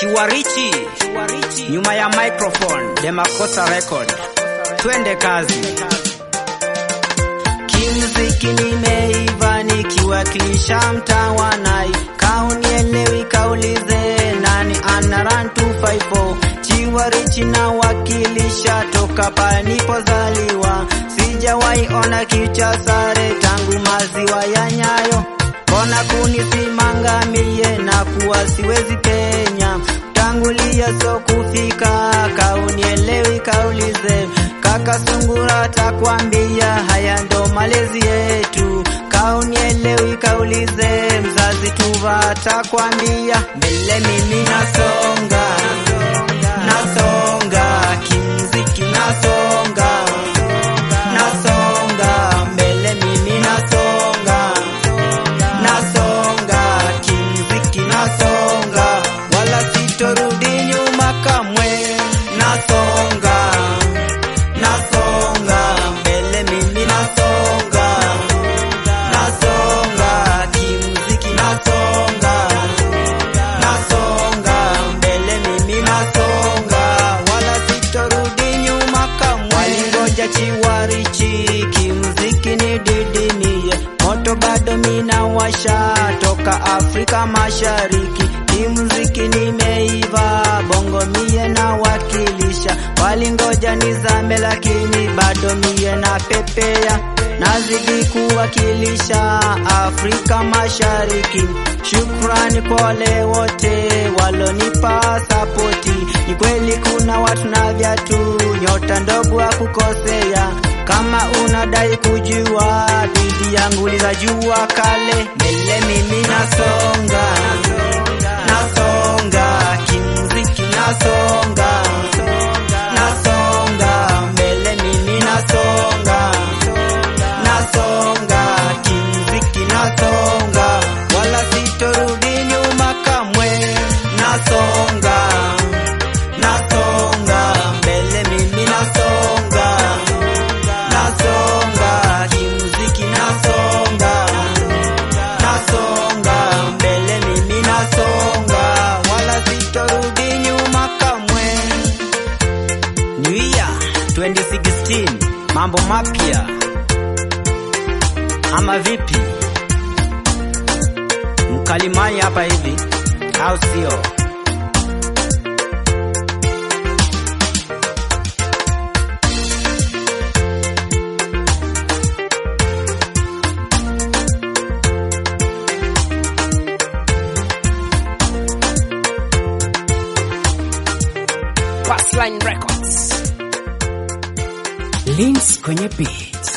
Chiwarichi, nyuma ya microphone, Demakosa Record. Twende kazi. Kimziki nimeiva nikiwakilisha mtaa wa Nai, kaunielewi kaulize nani ana run 254 Chiwarichi na wakilisha toka pale nipozaliwa, sijawahi ona kicha sare tangu maziwa ya Nyayo. Mbona kunisimanga mie na kuwa siwezi penya tangulia so kufika kaunielewi kaulize kaka sungura takwambia haya ndo malezi yetu kaunielewi kaulize mzazi tuva takwambia mbele mimi nasonga nasonga kimziki nasonga nasonga mbele mimi nasonga nasonga kimziki nasonga wala sitorudi nyuma kamwe nasonga nasonga mbele mimi nasonga nasonga kimziki nasonga nasonga mbele mimi nasonga wala sitorudi nyuma kamwe walingoja chiwarichi kimziki ni didimie moto bado mina washa toka Afrika Mashariki kimziki nimeiva bongo mie na wakilisha walingoja nizame lakini bado mie na pepea nazidi kuwakilisha Afrika Mashariki shukrani kwa wale wote walonipa sapoti ni kweli kuna watu na viatu nyota ndogo wa kukosea kama unadai kujua bidii yangu lizajua kale mbele mimi nasonga nasonga kimziki nasonga nasonga mbele mimi nasonga nasonga kimziki nasonga wala sitorudi nyuma kamwe nasonga nasonga mbele mimi nasonga nasonga kimziki nasonga nasonga mbele mimi nasonga wala sitorudi nyuma kamwe New Year 2016 mambo mapya ama vipi mkalimani hapa hivi au sio Passline Records. Links kwenye beat.